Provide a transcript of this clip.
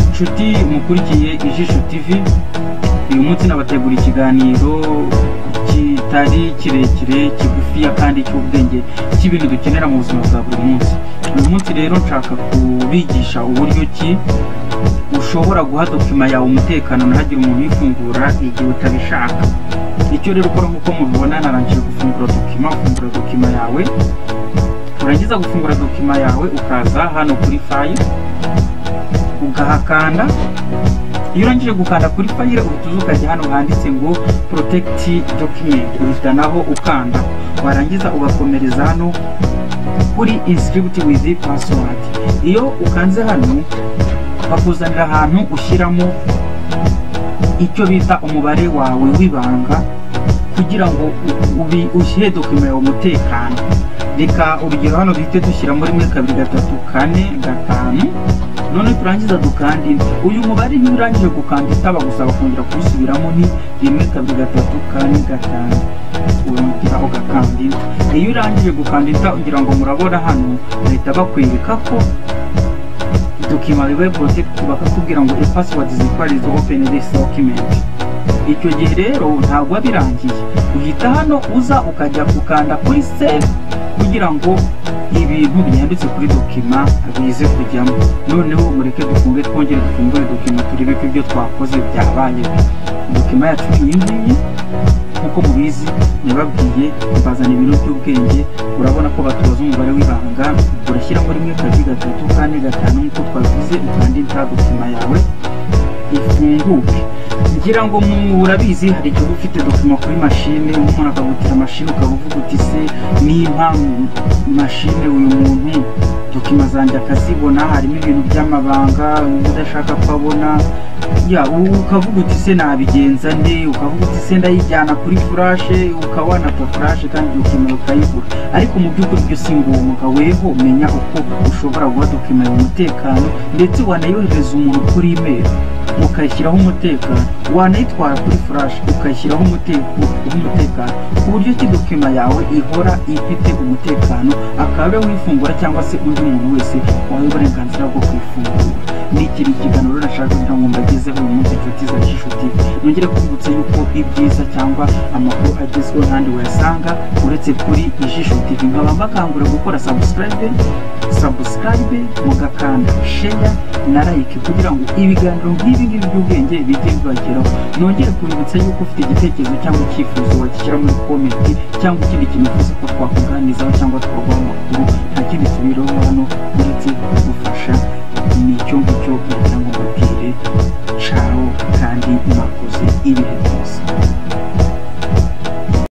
inshuti mukurikiye ijisho tv uyu munsi nabategura ikiganiro kitari kirekire kigufiya kandi cy'ubwenge cy'ibintu dukenera mu buzima bwa buri munsi uyu munsi rero nshaka kubigisha uburyo ki ushobora guha dokima yawe umutekano ntihagire umuntu uyifungura igihe utabishaka icyo rero ukora nk'uko mubibona narangije gufungura dokima ufungura dokima yawe urangiza gufungura dokima yawe ukaza hano kuri fayile ugahakanda iyo urangije gukanda kuri fayile uhita uza ukajya hano handitse ngo porotegiti dokimenti uhita naho ukanda warangiza ugakomereza hano kuri insiributi wizi pasiwadi iyo ukanze hano bakuzanira ahantu ushyiramo icyo bita umubare wawe w'ibanga kugira ngo ushyire dokima yawe umutekano reka urugero hano duhite dushyira muri muri kabiri gatatu kane gatanu none turangiza dukanda indi uyu mubare niba urangije gukanda itaba gusaba kongera kuwusubiramo ni rimwe kabiri gatatu kane gatanu urongera ugakanda indi iyo urangije gukanda ita ugira ngo murabona hano bahita bakwereka ko dokima bibaye poroteki bakakubwira ngo ipasiwadi zikwarizo openi desi dokimenti icyo gihe rero ntabwo birangiye uhita hano uza ukajya gukanda kuri sevu kugira ngo ibintu byanditse kuri dokima bize kujyamo noneho mureke dufunge twongere dufungure dokima turebe ko ibyo twakoze byabaye dokima yacu iyi ngiyi nk'uko mubizi nababwiye bazana ibiro by'ubwenge urabona ko batubaza umubare w'ibanga urashyiramo rimwe kabiri gatatu kane gatanu nk'uko twabivuze ukanda inta dokima yawe ifunguke ngira ngo murabizi hari igihe uba ufite dokima kuri mashine umuntu akagutira mashine ukaba uvuga uti se nimba mashine uyu muntu dokima zanjye akazibona harimo ibintu by'amabanga udashaka ko abona ya ukavuga uti se nabigenza nde ukavuga uti se ndayijyana kuri furashe ukaba wanata furashe kandi dokima ukayibura ariko mu by'ukuri byo si ngombwa weho menya uko ushobora guha dokima yawe umutekano ndetse wanayohereza umuntu kuri imeri ukayishyiraho umutekano wanayitwara kuri furashi ukayishyiraho umutekano ku buryo ki dokima yawe ihora ifite umutekano akaba wifungura cyangwa se undi muntu wese wawe uburenganzira bwo kuyifungura n'iki ni ikiganiro nashaka kugira ngo mbagezeho uyu munsi inshuti za gishuti nongere kubibutsa yuko ibyiza cyangwa amakuru agezweho n'andi wayasanga uretse kuri ijisho tv nkaba mbakangura gukora sabusikarayibe sabusikarayibe mugakanda sheya na like kugira ngo ibiganiro nk'ibi ngibi by'ubwenge bijye bibageraho nongere kubibutsa yuko ufite igitekerezo cyangwa icyifuzo wagishyira muri komenti cyangwa ikindi kintu ufuza ko twakuganizaho cyangwa twaguha amakuru nta kindi tubiriho hano uretse kugufasha ni icyo ngicyo kugira ngo mbabwire caro kandi mwakoze ibihe byose